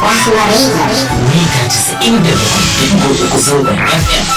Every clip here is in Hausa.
Rahma Radio. Mita casa'in da bakwai uku zangon FM.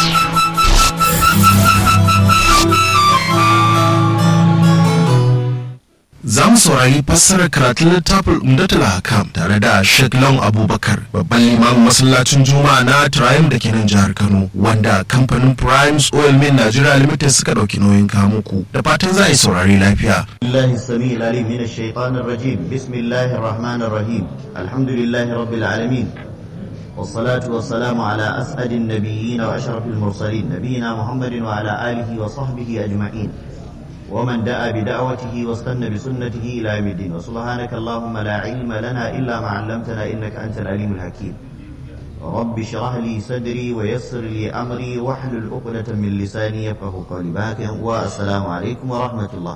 Za mu saurari fassarar karatun littafin Umdatul Hakam tare da Sheikh Long Abubakar, babban limamin masallacin Juma'a na Triumph da ke nan jihar Kano, wanda kamfanin Primes Oil Mill Nigeria Limited suka ɗauki nauyin kamuku. Da fatan za a yi saurari lafiya. الله السميع العليم من الشيطان الرجيم بسم الله الرحمن الرحيم الحمد لله رب العالمين والصلاة والسلام على أسعد النبيين وأشرف المرسلين نبينا محمد وعلى آله وصحبه أجمعين ومن دعا بدعوته واستنى بسنته إلى يوم الدين وسبحانك اللهم لا علم لنا إلا ما علمتنا إنك أنت العليم الحكيم رب اشرح لي صدري ويسر لي أمري واحلل عقدة من لساني يفقه قولي باك والسلام عليكم ورحمة الله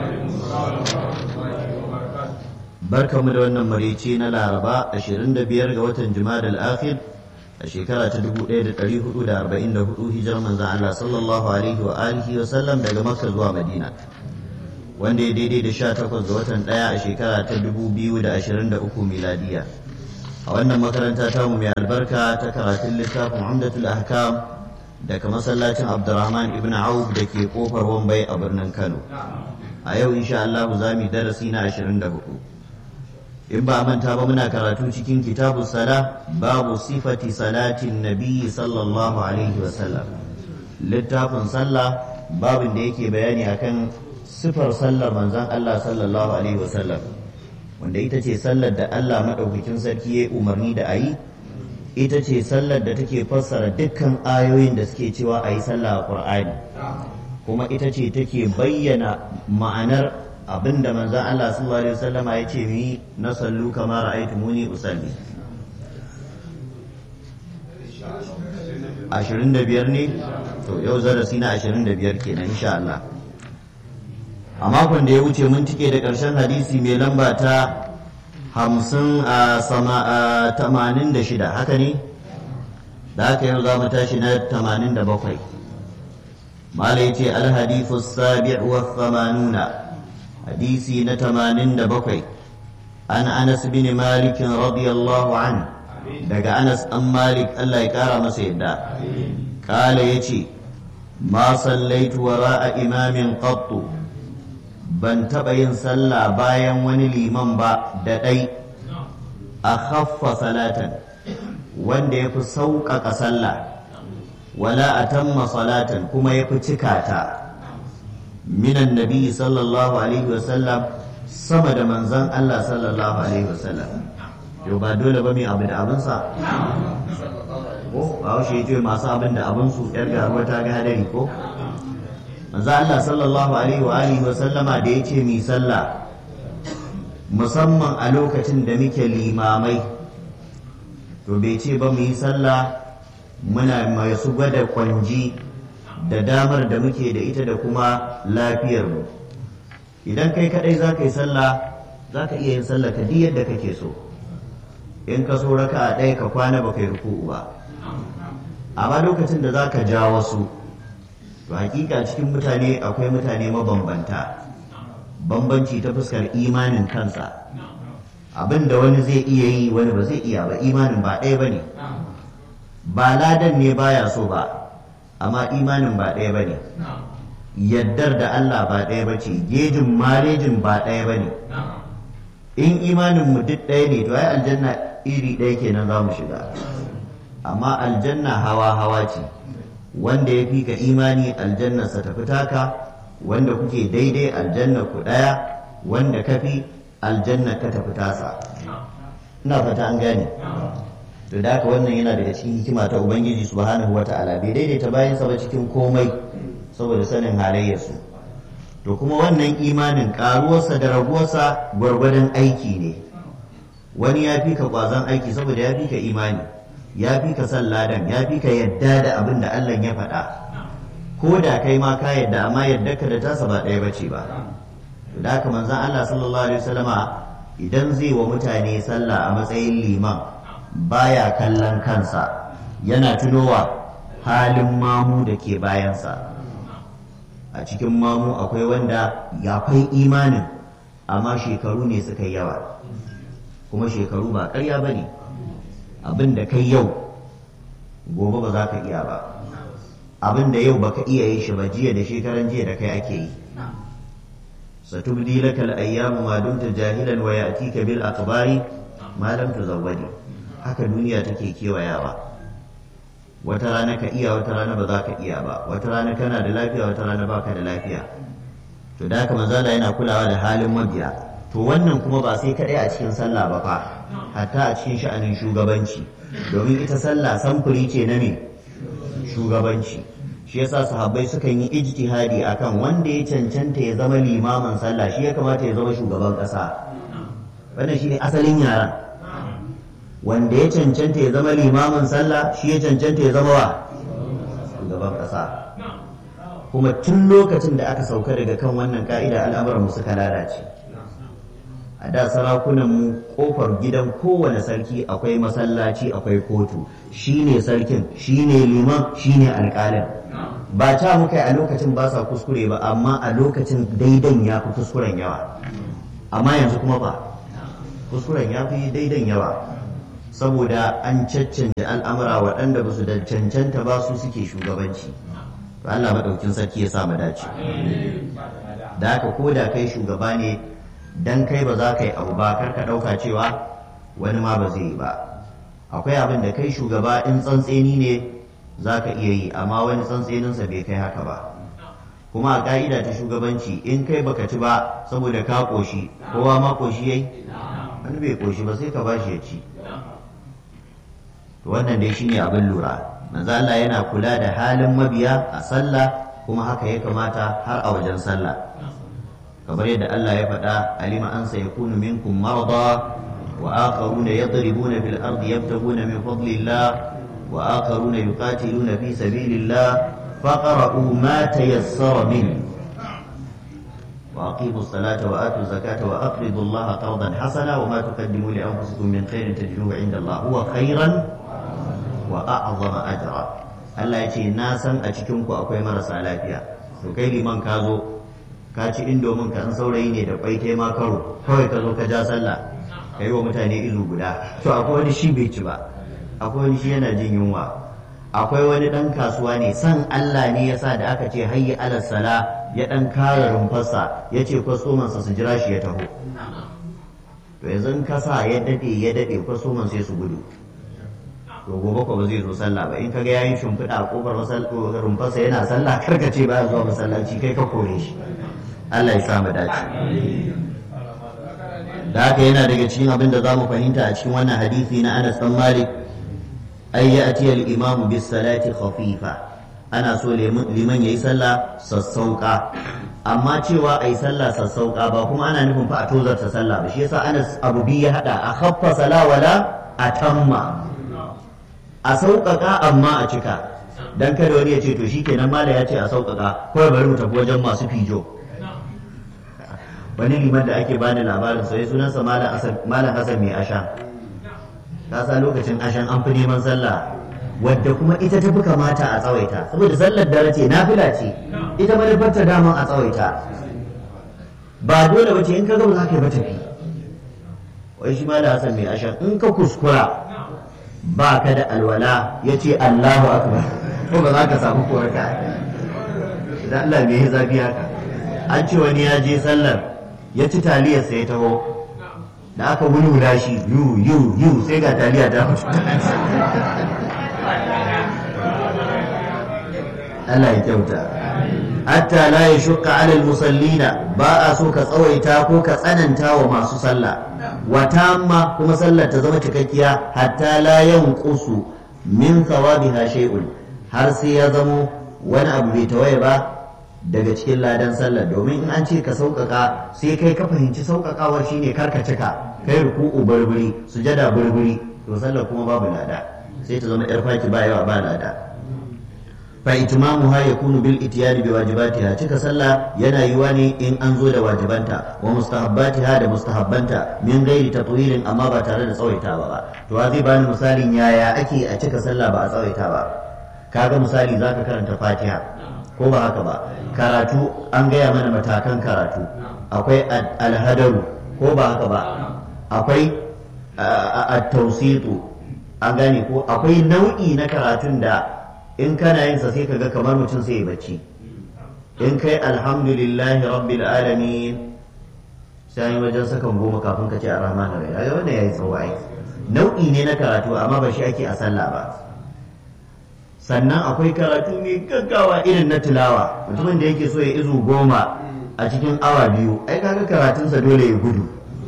barkamu da wannan marici na laraba 25 ga watan jumadal akhir a shekara ta 1444 hijirar manzan Allah sallallahu alaihi wa alihi wa sallam daga makka zuwa madina wanda ya daidai da 18 ga watan daya a shekara ta 2023 miladiya a wannan makaranta ta mu mai albarka ta karatun littafin umdatul ahkam daga masallacin abdurrahman ibn auf da ke kofar wambai a birnin kano a yau insha Allah za mu yi darasi na 24 in ba a manta ba muna karatu cikin kitabu sala babu sifati salatin nabiyyi sallallahu alaihi wasallam littafin sallah babin da yake bayani akan sifar sallar manzon Allah sallallahu alaihi wasallam wanda ita ce sallar da Allah madaukakin sarki ya umarni da ayi ita ce sallar da take fassara dukkan ayoyin da suke cewa a yi sallah a Qur'ani kuma ita ce take bayyana ma'anar abinda manzon Allah sallallahu alaihi wasallam ya ce mi na sallu kama ra'aytumuni usalli 25 ne to yau darasi na 25 kenan insha Allah a makon da ya wuce mun tike da ƙarshen hadisi mai lamba ta 50 a sama a 86 haka ne da haka yau za mu tashi na 87 mala yace al hadithu sabi' wa 80 حديثي نتمانين دبقي عن أنس بن مالك رضي الله عنه دقى أنس أم مالك ألا يكارى مسيدا قال يتي ما صليت وراء إمام قط ban taɓa yin sallah bayan wani liman ba da ɗai a khaffa salatan wanda ya fi sauƙaƙa sallah wala a tamma salatan kuma ya fi cika ta minan nabi sallallahu alaihi wasallam sama da manzan Allah sallallahu alaihi wasallam yau ba dole ba mai abu da abinsa ko ba haushe ya ce masu abin da abinsu yar garuwa ta ga hadari ko manzan Allah sallallahu alaihi wa alihi wasallama da ya ce mi sallah musamman a lokacin da muke limamai to bai ce ba mu yi sallah muna masu gwada kwanji da damar da muke da ita da kuma lafiyarmu idan kai kadai za ka yi sallah za ka iya yin sallah ka yadda kake so in ka so raka a ɗaya ka kwana ba kai ruku'u ba amma lokacin da za ka ja wasu to hakika cikin mutane akwai mutane mabambanta bambanci ta fuskar imanin kansa abin da wani zai iya yi wani ba zai iya ba imanin ba ɗaya ba ne ba ladan ne baya so ba amma imanin ba ɗaya ba ne yaddar da Allah ba ɗaya ba ce gejin malejin ba ɗaya ba ne in imanin mu duk ɗaya ne to ai aljanna iri ɗaya kenan za mu shiga amma aljanna hawa hawa ce wanda ya fi ka imani aljannarsa tafi taka wanda kuke daidai aljanna ku ɗaya wanda ka fi aljanna ka tafi tasa ina fata an gane to da haka wannan yana daga cikin hikima ta ubangiji subhanahu wata'ala bai daidaita bayansa ba cikin komai saboda sanin halayyarsu to kuma wannan imanin karuwarsa da raguwarsa gwargwadon aiki ne wani ya fi ka kwazon aiki saboda ya fi ka imani ya fi ka san ladan ya fi ka yadda da abin da Allah ya faɗa ko da kai ma ka yadda amma yadda ka da tasa ba ɗaya bace ba to da haka manzon Allah sallallahu alaihi wasallama idan zai wa mutane sallah a matsayin liman baya kallon kansa yana tunowa halin mamu da ke bayansa a cikin mamu akwai wanda ya kai imanin amma shekaru ne suka yi yawa kuma shekaru ba ƙarya ba ne abin da kai yau gobe ba za ka iya ba abin da yau baka iya yi shi ba jiya da shekaran jiya da kai ake yi satubdi laka al-ayyamu ma dumta jahilan wa ya'tika bil akhbari ma lam tuzawwadi haka duniya take kewayawa wata rana ka iya wata rana ba za ka iya ba wata rana kana da lafiya wata rana baka da lafiya to da haka manzala yana kulawa da halin mabiya to wannan kuma ba sai kadai a cikin sallah ba fa hatta a cikin sha'anin shugabanci domin ita sallah samfuri ce na me shugabanci shi yasa sahabbai sukan yi ijtihadi akan wanda ya cancanta ya zama limamin sallah shi ya kamata ya zama shugaban kasa wannan shine asalin yaran wanda ya cancanta ya zama limamin sallah shi ya cancanta ya zama wa shugaban kasa kuma tun lokacin da aka sauka daga kan wannan ka'ida al'amuran mu suka lalace a da sarakunan mu kofar gidan kowane sarki akwai masallaci akwai kotu shine sarkin shine liman shine alƙalin ba ta muka yi a lokacin ba sa kuskure ba amma a lokacin daidan ya fi kuskuren yawa amma yanzu kuma ba kuskuren ya fi daidan yawa saboda an caccanja al'amura waɗanda ba su da cancanta ba su suke shugabanci to Allah maɗaukin sarki ya sa mu dace da haka ko da kai shugaba ne dan kai ba za ka yi abu ba kar ka ɗauka cewa wani ma ba zai yi ba akwai abin da kai shugaba in tsantseni ne za ka iya yi amma wani tsantseninsa bai kai haka ba kuma a ka'ida ta shugabanci in kai baka ci ba saboda ka ƙoshi kowa ma ƙoshi yayi wani bai ƙoshi ba sai ka bashi ya ci wannan dai shine abin lura manzo Allah yana kula da halin mabiya a sallah kuma haka ya kamata har a wajen sallah kamar yadda Allah ya faɗa alima an sayakunu minkum marada wa akharuna yadribuna fil ardi yabtaguna min fadlillah wa akharuna yuqatiluna fi sabilillah faqra'u ma tayassara min وأقيموا الصلاة وآتوا الزكاة وأقرضوا الله قرضا حسنا وما تقدموا لأنفسكم من خير تجدوه عند الله هو خيرا وأعظم أجرا Allah ya ce na san a cikinku akwai marasa lafiya to kai liman ka zo ka ci indomin ka an saurayi ne da kwai kai ma karo kawai ka zo ka ja sallah ka yi wa mutane ilu guda to akwai wani shi bai ci ba akwai wani shi yana jin yunwa akwai wani dan kasuwa ne san Allah ne yasa da aka ce hayyi alal sala ya dan kare rumfarsa ya ce kwastomansa su jira shi ya taho to yanzu in ka sa ya dade ya dade kwastoman sai su gudu to gobe ko ba zai zo sallah ba in kaga yayin shimfiɗa a kofar rumfarsa yana sallah karka ce ba zuwa masallaci kai ka kore shi Allah ya sa mu dace da haka yana daga cikin abin da za mu fahimta a cikin wannan hadisi na Anas dan Malik ay ya'ti al-imamu bis salati khafifa ana so liman yayi sallah sassauka amma cewa ai sallah sassauka ba kuma ana nufin fa a tozarta sallah ba shi yasa Anas Abu bi ya hada a khaffa sala wala atamma a sauƙaƙa amma a cika dan kada wani ya ce to shikenan mala ya ce a sauƙaƙa kawai bari mu tafi wajen masu fijo wani liman da ake bani labarin sai sunansa malam Hassan mai asha ka sa lokacin ashan an fi neman sallah wadda kuma ita ta fi kamata a tsawaita saboda sallar dare ce nafila ce ita manufarta daman a tsawaita ba dole ba ce in ka gaba za ka yi matafi wai shi ma da hasan mai ashan in ka kuskura ba ka da alwala ya ce allahu akbar ko ba za ka samu koraka idan allah bai yi zafi haka an ce wani ya je sallar ya ci taliyarsa ya taho da aka wulwula shi yu yu yu sai ga taliya ta mutu Allah ya kyauta hatta la ya shukka alal musallina ba a so ka tsawaita ko ka tsananta wa masu sallah wa tamma kuma sallar ta zama cikakkiya hatta la yanqusu min thawabiha shay'un har sai ya zamo wani abu bai tawaye ba daga cikin ladan sallar domin in an ce ka sauƙaƙa sai kai ka fahimci sauƙaƙawar shine karka cika kai ruku'u burburi sujada burburi to sallar kuma babu lada sai ta zama yar faki ba yawa ba lada fa itmamuha yakunu bil itiyani bi wajibatiha cika sallah yana yiwa ne in an zo da wajibanta wa mustahabbatiha da mustahabbanta min ghairi tatwirin amma ba tare da tsawaitawa ba to wa zai bani misalin yaya ake a cika sallah ba a tsawaita ba kaga misali zaka karanta fatiha ko ba haka ba karatu an gaya mana matakan karatu akwai alhadaru ko ba haka ba akwai at-tawsitu an gane ko akwai nau'i na karatun da in kana yin sa sai kaga kamar mutum sai ya bacci in kai alhamdulillahi rabbil alamin sai yi wajen sakan goma kafin ka ce a rahman rai kaga wannan yayi tsawo ai nau'i ne na karatu amma ba shi ake a sallah ba sannan akwai karatu mai gaggawa irin na tilawa mutumin da yake so ya izu goma a cikin awa biyu ai kaga karatunsa dole ya gudu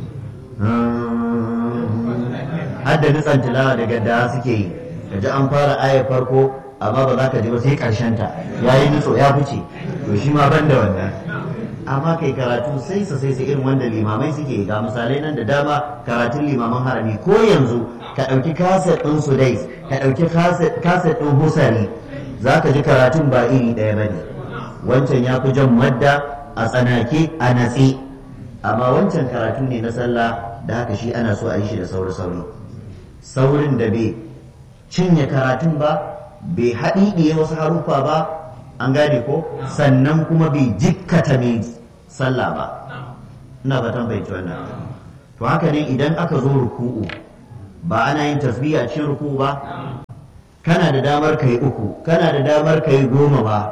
hadda nutsan tilawa daga da suke yi kaji an fara aya farko amma ba za ka ji ba sai karshen ta yayi nutso ya fice to shi ma ban da wannan amma kai karatu sai sa sai irin wanda limamai suke ga misalai nan da dama karatun limaman harami ko yanzu ka ɗauki kaset ɗin sudais ka ɗauki kaset ɗin husari za ka ji karatun ba iri ɗaya ba ne wancan ya fi jan madda a tsanake a natse amma wancan karatu ne na sallah da haka shi ana so a yi shi da sauri-sauri saurin da bai cinye karatun ba bai haɗiɗiye wasu haruffa ba an gane ko sannan kuma bai jikkata mai sallah ba ina fatan bai wannan to haka ne idan aka zo ruku'u ba ana yin tasbihi a cikin ruku'u ba kana da damar kai uku kana da damar kai goma ba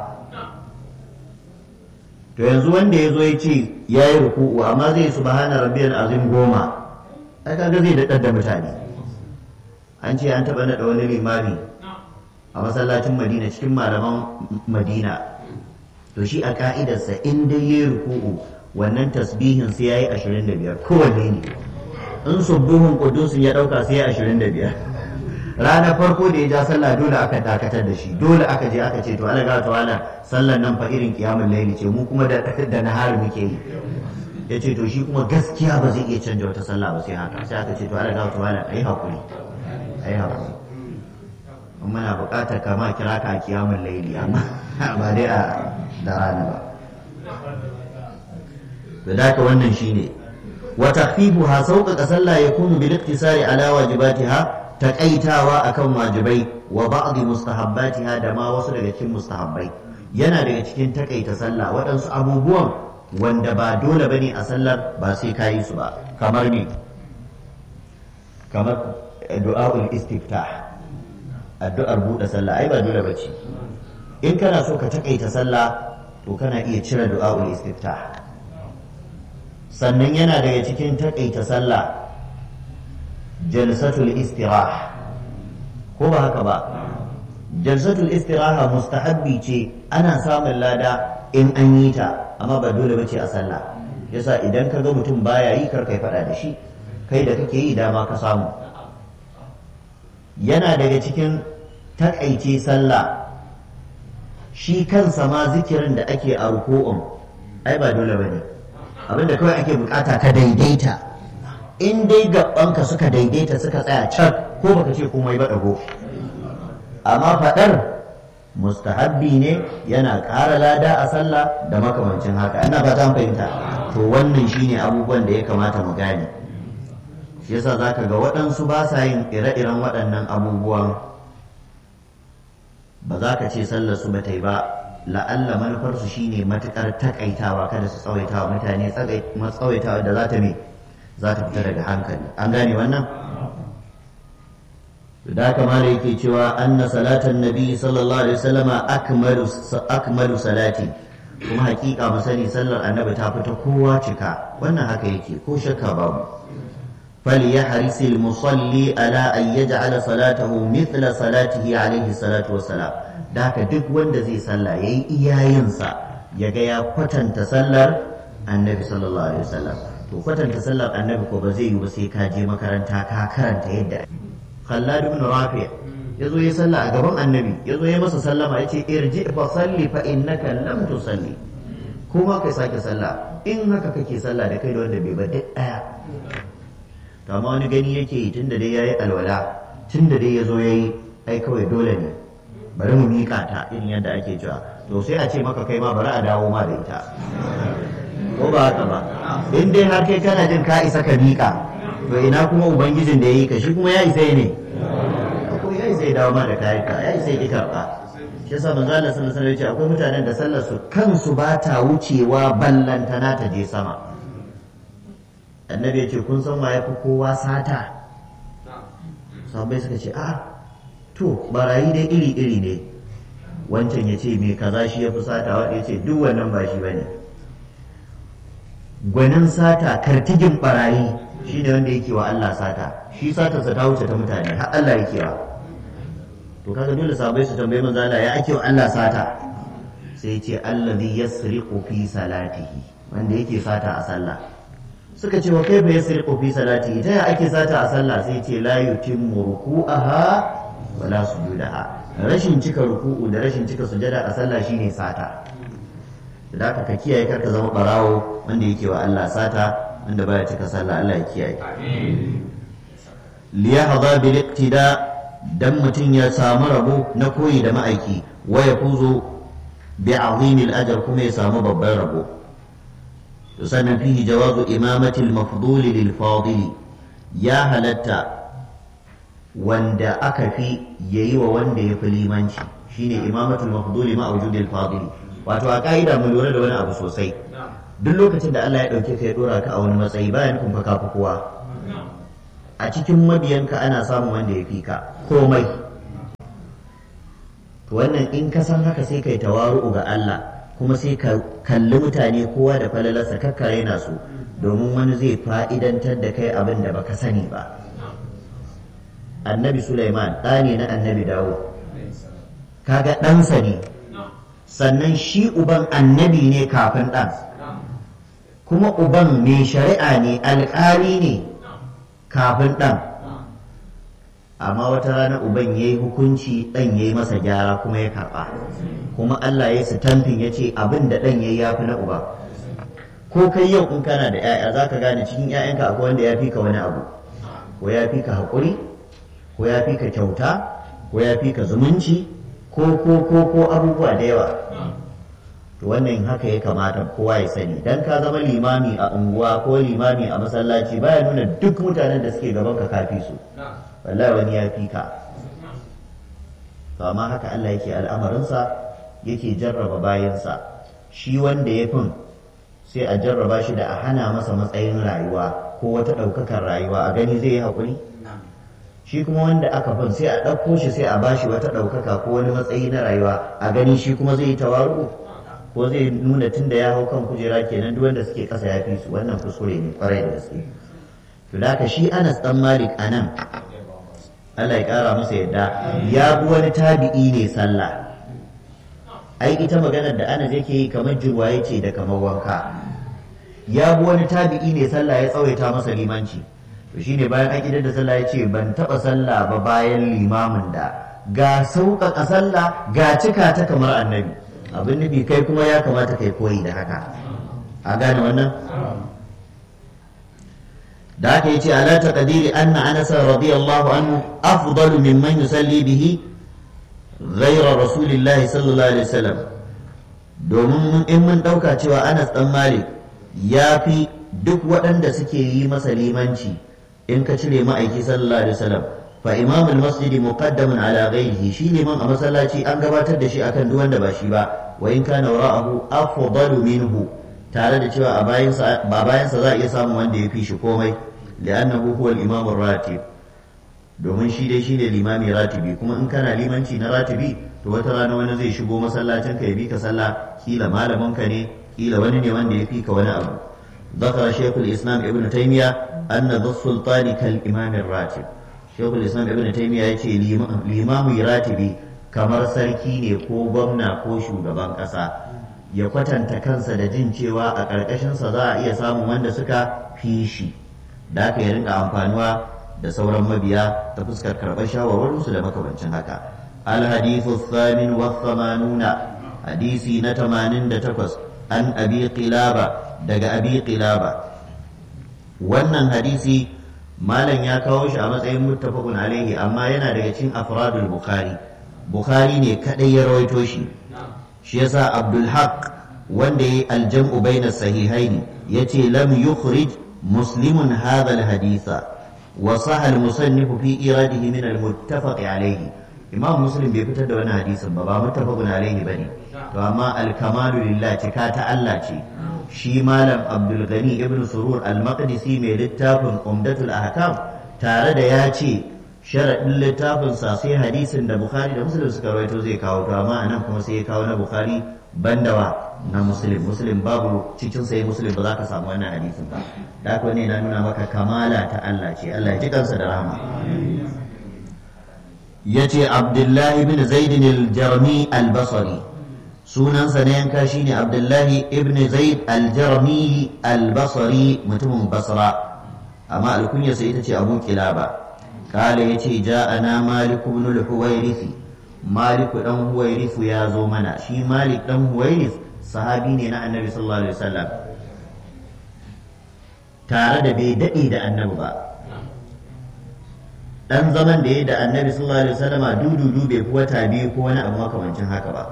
to yanzu wanda ya zo ya ce ya yi ruku'u amma zai subhana rabbiyal azim goma ai kaga zai daɗar da mutane an ce an taɓa naɗa wani limami a masallacin madina cikin malaman madina to shi a ka'idarsa in dai ya ruku'u wannan tasbihin sai ya yi ashirin da biyar kowanne ne in subuhun kudusin ya ɗauka sai ya ashirin da biyar ranar farko da ya ja sallah dole aka dakatar da shi dole aka je aka ce to ala ga wala sallan nan fa irin kiyamun laili ce mu kuma da da nahar muke yi ya ce to shi kuma gaskiya ba zai iya canja wata sallah ba sai haka sai aka ce to ala ga wala ayi hakuri ayi hakuri muna buƙatar kama kira ka kiyamun laili amma ba dai a da rana ba da daka wannan shine wa takhfifuha sauƙaƙa sallah yakunu bil iktisari ala wajibatiha taƙaitawa akan wajibai wa ba'dhi mustahabbatiha da ma wasu daga cikin mustahabbai yana daga cikin takaita sallah waɗansu abubuwan wanda ba dole bane a sallar ba sai kayi su ba kamar ne kamar du'a'ul istiftah addu'ar buɗe sallah ai ba dole bace in kana so ka takaita sallah to kana iya cire du'a'ul istiftah sannan yana daga cikin takaita sallah jalsatul istirah ko ba haka ba jalsatul istiraha mustahabbi ce ana samun lada in an yi ta amma ba dole bace a sallah yasa idan ka ga mutum baya yi kar kai faɗa da shi kai da kake yi dama ka samu yana daga cikin takaice sallah shi kansa ma zikirin da ake a ruku'un ai ba dole bane abinda kawai ake bukata ka daidaita in dai gabanka suka daidaita suka tsaya can ko baka ce komai ba dago amma fadar mustahabbi ne yana ƙara lada a sallah da makamancin haka ina fata an fahimta to wannan shine abubuwan da ya kamata mu gane shi yasa zaka ga waɗansu ba sa yin ire-iren waɗannan abubuwan ba za ka ce sallar su bata yi ba la'alla manufarsu shine matukar takaitawa kada su tsawaita wa mutane tsawaitawa da za ta me za ta fita daga hankali an gane wannan da haka ma yake cewa anna salatan nabi sallallahu alaihi wasallama akmalu akmalu salati kuma hakika mu sani sallar annabi ta fita kowa cika wannan haka yake ko shakka babu فليحرص المصلي على أن يجعل صلاته مثل صلاته عليه الصلاة والسلام ذاك duk wanda zai sallah yayi iyayensa yaga ya kwatanta sallar annabi sallallahu alaihi wasallam to kwatanta sallar annabi ko ba zai yi ba sai ka je makaranta ka karanta yadda Khallad ibn Rafi yazo ya sallah a gaban annabi yazo ya masa sallama yace irji fa salli fa innaka lam tusalli kuma kai sake sallah in haka kake sallah da kai da wanda bai ba duk daya to amma wani gani yake yi tunda dai yayi alwala tunda dai yazo yayi ai kawai dole ne bari mu mika ta irin yadda ake cewa to sai a ce maka kai ma bari a dawo ma da ita ko ba haka ba in dai har kai kana jin ka isa ka mika to ina kuma ubangijin da yayi ka shi kuma ya isa ne ko ya isa ya dawo ma da kayan ka ya isa ya karba shi yasa manzo Allah sallallahu alaihi wasallam akwai mutanen da sallar su kansu ba ta wucewa ballantana ta je sama annabi ya ce kun san wa ya fi kowa sata sahabbai suka ce a to barayi dai iri iri ne wancan ya ce mai kaza shi ya fi sata wanda ya ce duk wannan ba shi bane gwanin sata kartigin barayi shi ne wanda yake wa Allah sata shi satarsa ta wuce ta mutane har Allah yake wa to kaga dole sahabbai su tambayi manzo Allah ya ake wa Allah sata sai ce allazi yasriqu fi salatihi wanda yake sata a sallah suka ce wa kaifa yasriqu fi salatihi ta ya ake sata a sallah sai ce la yutimmu ruku'aha wala sujudaha rashin cika ruku'u da rashin cika sujada a sallah shine sata da haka ka kiyaye karka zama barawo wanda yake wa Allah sata wanda baya cika sallah Allah ya kiyaye liyahdha bil iqtida dan mutum ya samu rabo na koyi da ma'aiki wa yafuzu bi azimil ajr kuma ya samu babban rabo to sannan fihi jawazu imamatil mafdul lil fadil ya halatta wanda aka fi yayi wa wanda ya fi limanci shine imamatul mafdul ma wujudil fadil wato a ka'ida mu lura da wani abu sosai duk lokacin da Allah ya dauke ka ya dora ka a wani matsayi bayan kun fa kowa a cikin mabiyanka ana samun wanda ya fi ka komai to wannan in ka san haka sai kai tawaru'u ga Allah kuma sai ka kalli mutane kowa da falalarsa kakkare na su domin wani zai fa'idantar da kai abin da baka sani ba annabi Sulaiman ɗa ne na annabi Dawud kaga ɗansa ne sannan shi uban annabi ne kafin ɗan kuma uban mai shari'a ne alƙali ne kafin ɗan amma wata rana uban ya yi hukunci ɗan ya yi masa gyara kuma ya karɓa kuma Allah ya su tamfin ya ce abin da ɗan ya yi ya fi na uba ko kai yau in kana da 'ya'ya za ka gane cikin 'ya'yanka akwai wanda ya fi ka wani abu ko ya fi ka haƙuri ko ya fi ka kyauta ko ya fi ka zumunci ko ko ko ko abubuwa da yawa to wannan haka ya kamata kowa ya sani dan ka zama limami a unguwa ko limami a masallaci baya nuna duk mutanen da suke gaban ka kafi su wallahi wani ya fi ka to amma haka Allah yake al'amarinsa yake jarraba bayansa shi wanda ya fin sai a jarraba shi da a hana masa matsayin rayuwa ko wata ɗaukakar rayuwa a gani zai yi haƙuri shi kuma wanda aka fin sai a ɗauko shi sai a bashi wata ɗaukaka ko wani matsayi na rayuwa a gani shi kuma zai yi tawaru ko zai nuna tun da ya hau kan kujera kenan duk wanda suke ƙasa ya fi su wannan kuskure ne kwarai da gaske to da haka shi Anas dan Malik anan Allah ya ƙara masa yadda ya bi wani tabi'i ne sallah ai ita maganar da Anas yake yi kamar jirwaye ce da kamar wanka ya bi wani tabi'i ne sallah ya tsawaita masa limanci to shine bayan an idar da sallah ya ce ban taɓa sallah ba bayan limamin da ga sauƙaƙa sallah ga cika ta kamar annabi abin nufi kai kuma ya kamata kai koyi da haka a gane wannan da haka yace ala taqdiri anna anas radiyallahu anhu afdalu mimman yusalli bihi ghayra rasulillahi sallallahu alaihi wasallam domin in mun dauka cewa Anas dan Malik ya fi duk waɗanda suke yi masa limanci in ka cire ma'aiki sallallahu alaihi wasallam fa imamul masjidi muqaddamun ala ghayrihi shi liman a masallaci an gabatar da shi akan duk wanda ba shi ba wa in kana wara'ahu afdalu minhu tare da cewa a bayansa ba bayansa za a iya samun wanda ya fi shi komai li'annahu huwa al-imam ratib domin shi dai shine limami ratibi kuma in kana limanci na ratibi to wata rana wani zai shigo masallacin ka ya bi ka sallah kila malamin ka ne kila wani ne wanda ya fi ka wani abu ذكر شيخ الإسلام ابن تيمية أن ذو السلطان كالإمام الراتب شيخ الإسلام ابن تيمية يتي الإمام راتبي kamar sarki ne ko gwamna ko shugaban ƙasa ya kwatanta kansa da jin cewa a ƙarƙashinsa za a iya samun wanda suka fi shi da aka yi rinka amfanuwa da sauran mabiya ta fuskar karɓar shawarwarinsu da makamancin haka alhadithu thamin wa thamanuna hadisi na tamanin da takwas an abi qilaba daga abi qilaba wannan hadisi malam ya kawo shi a matsayin muttafaqun alaihi amma yana daga cikin afradul bukhari bukhari ne kadai ya rawaito shi shi yasa abdul haq wanda yayi aljam'u baina sahihaini yace lam yukhrij muslimun hadha alhaditha wa sahha almusannif fi iradihi min almuttafaq alaihi imam muslim bai fitar da wani hadisin ba ba muttafaqun alaihi bane to amma alkamalu lillah cika ta Allah ce shi malam abdul gani ibn surur al-maqdisi mai littafin umdatul ahkam tare da ya ce sharaɗin littafinsa sai hadisin da bukhari da muslim suka rawaito zai kawo to amma anan kuma sai ya kawo na bukhari bandawa na muslim muslim babu cikin sai muslim ba za ka samu wannan hadisin ba da haka ne na nuna maka kamala ta Allah ce Allah ya ji kansa da rahama yace abdullahi bin zaid al-jarmi al-basri sunansa na yanka shine abdullahi ibn zaid al-jarmi al-basri mutumin basra amma alkunyarsa ita ce abu kilaba kala ya ce ja'ana malik ibn al-huwairith malik dan huwairith ya zo mana shi malik dan huwairith sahabi ne na annabi sallallahu alaihi wasallam tare da bai dade da annabi ba dan zaman da ya da annabi sallallahu alaihi wasallama dududu bai fi wata biyu ko wani abu makamancin haka ba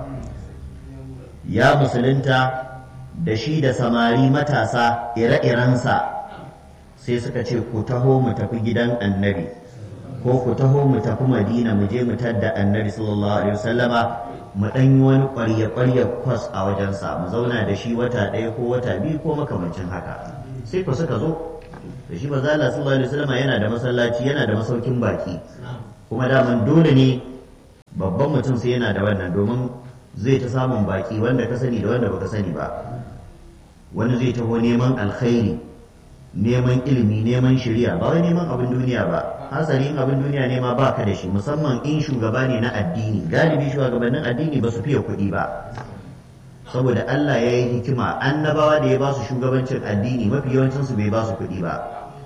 ya musulunta da shi da samari matasa ire-irensa sai suka ce ku taho mu tafi gidan annabi ko ku taho mu tafi madina mu je mu tadda annabi sallallahu alaihi wasallama mu dan yi wani ƙwarya ƙwarya kwas a wajensa mu zauna da shi wata ɗaya ko wata biyu ko makamancin haka sai ku suka zo da shi maza Allah sallallahu alaihi wasallama yana da masallaci yana da masaukin baki kuma daman dole ne babban mutum sai yana da wannan domin zai ta samun baki wanda ka sani da wanda baka sani ba wani zai taho neman alkhairi neman ilimi neman shari'a ba wai neman abin duniya ba hasali in abin duniya ne ma baka da shi musamman in shugaba ne na addini galibi shugabannin addini ba su fiye kuɗi ba saboda Allah ya yi hikima annabawa da ya ba su shugabancin addini mafi yawancin su bai ba su kuɗi ba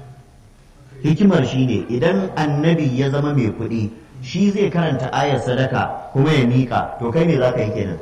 hikimar shine idan annabi ya zama mai kuɗi shi zai karanta ayar sadaka kuma ya miƙa to kai me za ka yi kenan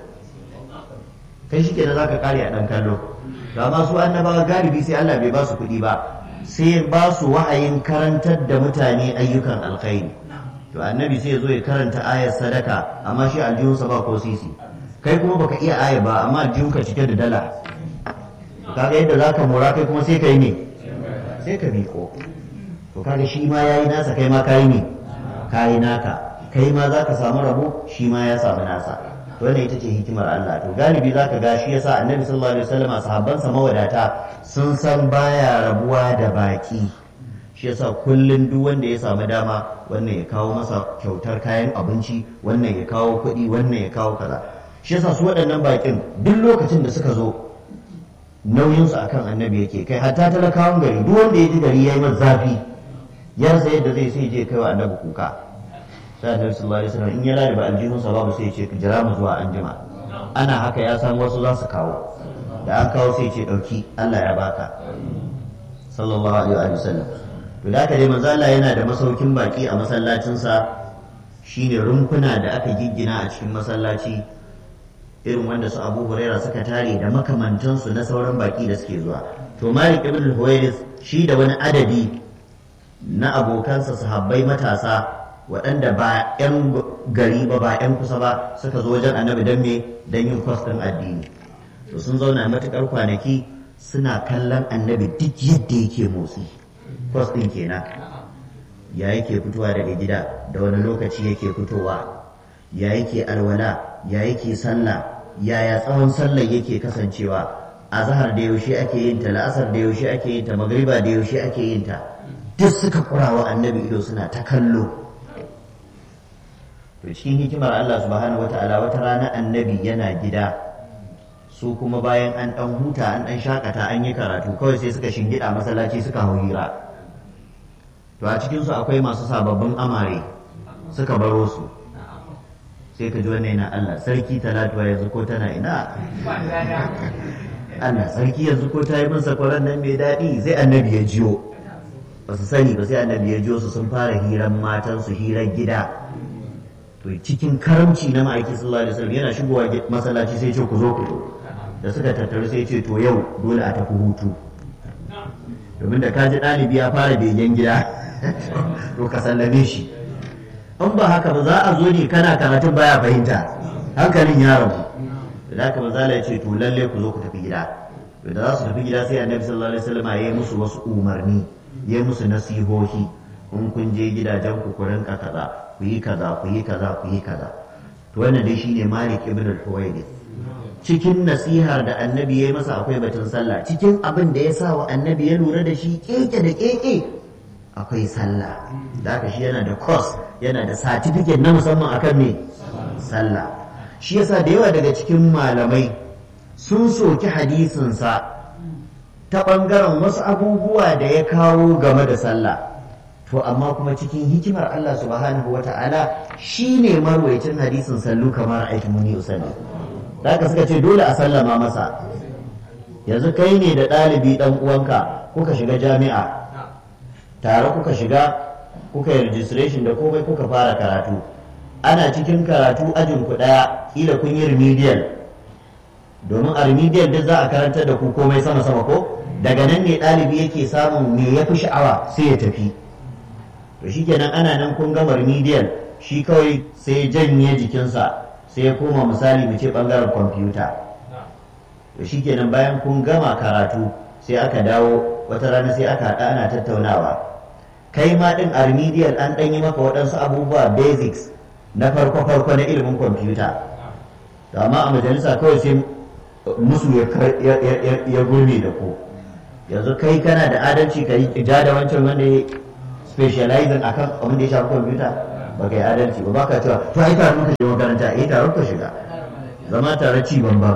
kai shi kenan za ka kare a ɗan kallo ga masu annabawa galibi sai Allah bai ba su kuɗi ba sai ba su wa'ayin karantar da mutane ayyukan alkhairi to annabi sai zo ya karanta ayar sadaka amma shi aljihunsa ba ko sisi kai kuma baka iya aya ba amma aljihunka cike da dala kaga yadda za ka mora kai kuma sai ka yi ne sai ka miƙo to kaga shi ma yayi nasa kai ma kayi ne kayi naka kai ma za ka samu rabo shi ma ya samu nasa wannan ita ce hikimar Allah to galibi zaka ga shi yasa annabi sallallahu alaihi wasallam sahabbansa mawadata sun san baya rabuwa da baki shi yasa kullun duk wanda ya samu dama wannan ya kawo masa kyautar kayan abinci wannan ya kawo kuɗi wannan ya kawo kaza shi yasa su waɗannan bakin duk lokacin da suka zo nauyinsu akan annabi yake kai hatta talakawan gari duk wanda ya ji gari yayi masa zafi ya rasa yadda zai sai je kai wa annabi kuka sai annabi sallallahu alaihi wasallam in ya lade ba aljihunsa babu sai ya ce jira mu zuwa anjima ana haka ya san wasu za su kawo da an kawo sai ce dauki Allah ya baka sallallahu alaihi wasallam to da haka dai manzo Allah yana da masaukin baki a masallacinsa shine rumfuna da aka giggina a cikin masallaci irin wanda su Abu Huraira suka tare da makamantansu na sauran baki da suke zuwa to Malik ibn al-Huwairis shi da wani adadi na abokansa sahabbai matasa waɗanda ba 'yan gari ba ba 'yan kusa ba suka zo wajen annabi don me don yin kwas ɗin addini to sun zauna matuƙar kwanaki suna kallon annabi duk yadda yake motsi kwas ɗin kenan ya yake fitowa daga gida da wani lokaci yake fitowa ya yake alwala ya yake sallah yaya tsawon sallar yake kasancewa a zahar da yaushe ake yin ta la'asar da yaushe ake yin ta magriba da yaushe ake yin ta duk suka kurawa annabi ido suna ta kallo to cikin hikimar Allah subhanahu wata'ala wata rana annabi yana gida su kuma bayan an dan huta an dan shakata an yi karatu kawai sai suka shingida masallaci suka hau hira to a cikin su akwai masu sababbin amare suka baro su sai ka ji wannan yana Allah sarki talatuwa yanzu ko tana ina Allah sarki yanzu ko ta yi min sakwaran nan mai daɗi sai annabi ya jiyo ba su sani ba sai annabi ya jiyo su sun fara hiran matansu hirar gida to cikin karamci na ma'aiki sallallahu alaihi wasallam yana shigowa masallaci sai ce ku zo ku zo da suka tattaru sai ce to yau dole a tafi hutu domin da ka ji ɗalibi ya fara begen gida to ka sallame shi in ba haka ba za a zo ne kana karatun baya fahimta hankalin ya rabu da haka maza ya ce to lalle ku zo ku tafi gida to da za su tafi gida sai annabi sallallahu alaihi wasallam ya yi musu wasu umarni ya yi musu nasihohi in kun je gidajen ku ku rinka kaza ku yi kaza ku yi kaza ku yi kaza to wannan dai shine Malik ibn al-Huwaydith cikin nasihar da annabi ya yi masa akwai batun sallah cikin abin da ya sa wa annabi ya lura da shi keke da keke akwai sallah da haka shi yana da course yana da certificate na musamman akan me sallah shi yasa da yawa daga cikin malamai sun soki hadisinsa ta ɓangaren wasu abubuwa da ya kawo game da sallah to amma kuma cikin hikimar Allah subhanahu wata'ala shi ne marwaicin hadisin sallu kamar aiki muni usalli da haka suka ce dole a sallama masa yanzu kai ne da ɗalibi ɗan uwanka kuka shiga jami'a tare kuka shiga kuka yi registration da komai kuka fara karatu ana cikin karatu ajin ku ɗaya kila kun yi remedial domin a remedial duk za a karantar da ku komai sama sama ko daga nan ne ɗalibi yake samun me ya fi sha'awa sai ya tafi to shikenan ana nan kun gama remedial shi kawai sai ya janye jikinsa sai ya koma misali mu ce bangaren kwamfuta to shikenan bayan kun gama karatu sai aka dawo wata rana sai aka haɗa ana tattaunawa kai ma ɗin a remedial an ɗan yi maka waɗansu abubuwa basics na farko farko na ilimin kwamfuta amma a majalisa kawai sai musu ya gurme da ku yanzu kai kana da adalci ka yi ja da wancan wanda ya specializing akan abin da ya shafi kwamfuta ba ka yi adalci ba baka cewa to ai tare muka je makaranta eh tare ka shiga zama tare ci bambam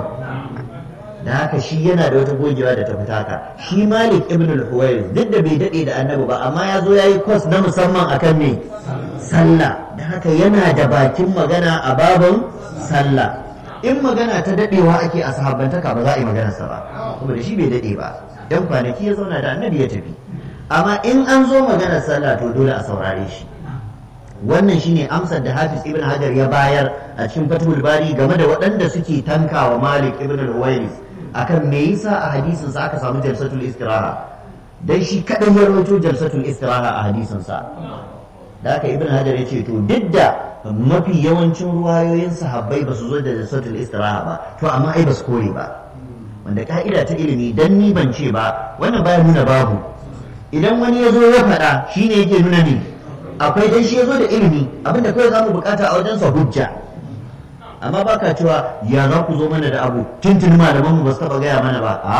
da haka shi yana da wata gogewa da ta fita ka shi malik ibn al-huwayr duk da bai dade da annabi ba amma ya zo yayi course na musamman akan me sallah da haka yana da bakin magana a babin sallah in magana ta dadewa ake a sahabbantaka ba za a yi maganarsa ba saboda shi bai dade ba dan kwanaki ya zauna da annabi ya tafi amma in an zo maganar sallah to dole a saurare shi wannan shine amsar da hafiz ibn hajar ya bayar a cikin fatul bari game da waɗanda suke tankawa malik ibn al-huwairis akan me yasa a hadisin sa aka samu jalsatul istiraha dan shi kadan ya rawaito jalsatul istiraha a hadisin sa da haka ibn hajar ya ce to duk da mafi yawancin ruwayoyin sahabbai ba su zo da jalsatul istiraha ba to amma ai ba su kore ba wanda ka'ida ta ilimi dan ni ban ce ba wannan baya nuna babu idan wani ya zo ya faɗa shine yake nuna ne akwai dan shi ya zo da ilimi abinda kawai za mu bukata a wajensa hujja amma ba ka cewa ya za ku zo mana da abu tuntun malaman mu ba su taɓa gaya mana ba a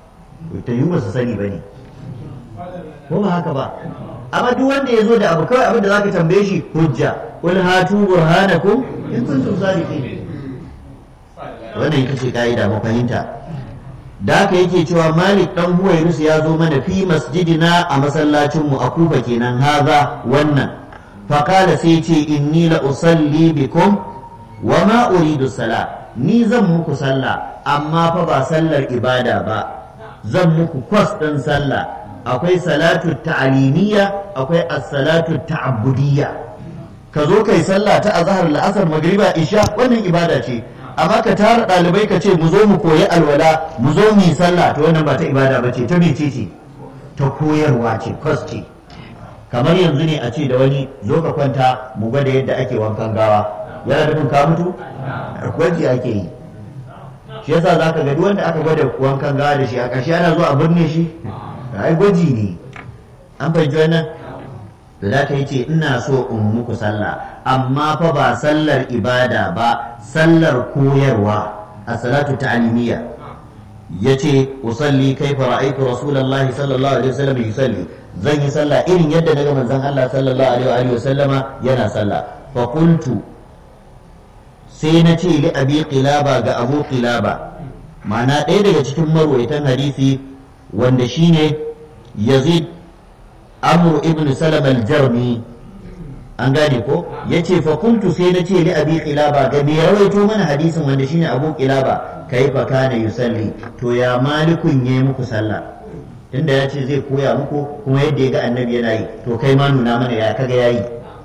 ta yi ba su sani ba ne ko ba haka ba amma duk wanda ya zo da abu kawai abin da za ka tambaye shi hujja qul hatu burhanakum in kuntum sadiqin wannan ita ce ka'ida mu fahimta da haka yake cewa malik dan huwairus ya zo mana fi masjidina a masallacinmu a kufa kenan haza wannan faƙala sai ce inni la usalli bikum wa ma uridu sala ni zan muku sallah amma fa ba sallar ibada ba zan muku kwas ɗin sallah akwai salatu ta'alimiyya akwai as-salatu ta'abbudiyya ka zo kai sallah ta azhar la'asar magriba isha wannan ibada ce amma ka tara ɗalibai ka ce mu zo mu koyi alwala mu zo mu yi sallah to wannan ba ta ibada ba ce ta mece ce ta koyarwa ce kwas ce kamar yanzu ne a ce da wani zo ka kwanta mu gwada yadda ake wankan gawa yana nufin ka mutu gwaji ake yi shi yasa za ka ga duk wanda aka gwada wankan gawa da shi a ƙarshe ana zuwa a birne shi ai gwaji ne an fahimci wannan da za ta yi ce ina so in muku sallah amma fa ba sallar ibada ba sallar koyarwa a salatu ta'alimiyya ya ce usalli kai fa ra'aytu rasulullahi sallallahu alaihi wasallam yusalli zan yi sallah irin yadda daga manzon Allah sallallahu alaihi wasallama yana sallah fa qultu sai na ce li abi qilaba ga abu qilaba ma'ana ɗaya daga cikin marwaitan hadisi wanda shine yazid amru ibn salam al-jarmi an gane ko yace fa kuntu sai na ce li abi qilaba ga me rawaito mana hadisin wanda shine abu qilaba kaifa kana yusalli to ya malikun yayi muku sallah tunda ya ce zai koya muku kuma yadda ya ga annabi yana yi to kai ma nuna mana ya kaga yayi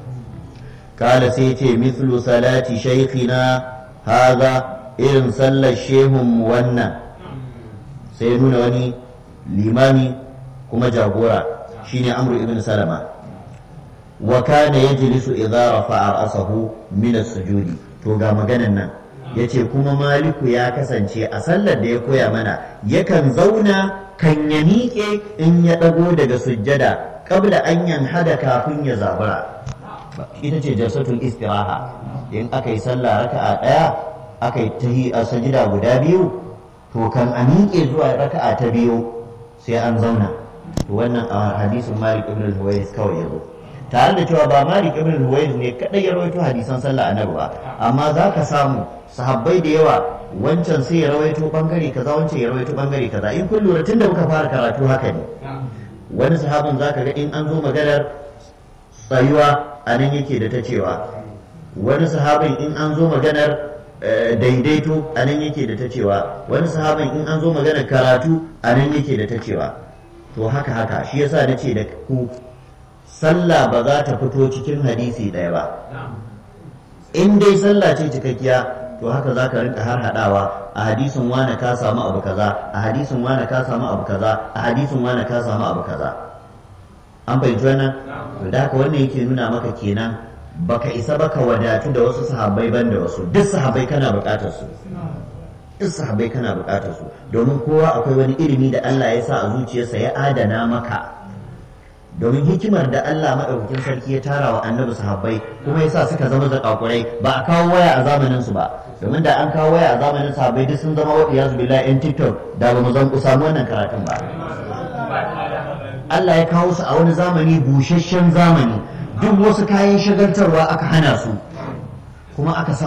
kala sai ce mithlu salati shaykhina haza irin sallar shehun wannan sai nuna wani limami kuma jagora shine amru ibn salama wa kana yajlisu idza rafa'a ra'sahu min as-sujudi to ga maganan nan yace kuma maliku ya kasance a sallar da ya koya mana yakan zauna kan ya miƙe in ya ɗago daga sujjada qabla an yanhada kafin ya zabura ita ce jalsatul istiraha in aka yi sallah raka'a ɗaya aka yi tahi a sajida guda biyu to kan a miƙe zuwa raka'a ta biyu sai an zauna wannan a hadisin malik ibn al-huwais kawai ya zo tare da cewa ba malik ibn al-huwais ne kadai ya rawaito hadisan sallah annabi ba amma za ka samu sahabbai da yawa wancan sai ya rawaito bangare kaza wancan ya rawaito bangare kaza in kun lura tunda muka fara karatu haka ne wani sahabin zaka ga in an zo maganar tsayuwa a nan yake da ta cewa wani sahabin in an zo maganar daidaito a nan yake da ta cewa wani sahabin in an zo maganar karatu a nan yake da ta cewa to haka haka shi yasa na ce da ku sallah ba za ta fito cikin hadisi ɗaya ba in dai sallah ce cikakkiya to haka za ka rinka har haɗawa a hadisin wane ka samu abu kaza a hadisin wane ka samu abu kaza a hadisin wane ka samu abu kaza an fahimci wannan to da haka wannan yake nuna maka kenan baka isa baka wadatu da wasu sahabbai ban da wasu duk sahabbai kana buƙatar su duk sahabbai kana buƙatar su domin kowa akwai wani ilimi da Allah ya sa a zuciyarsa ya adana maka domin hikimar da Allah maɗaukakin sarki ya tara wa annabi sahabbai kuma ya sa suka zama zakakurai ba a kawo waya a zamanin su ba domin da an kawo waya a zamanin sahabbai duk sun zama wa iyazu billahi yan tiktok da ba mu zan samu wannan karatun ba Allah ya kawo su a wani zamani busasshen zamani duk wasu kayan shagaltarwa aka hana su kuma aka sa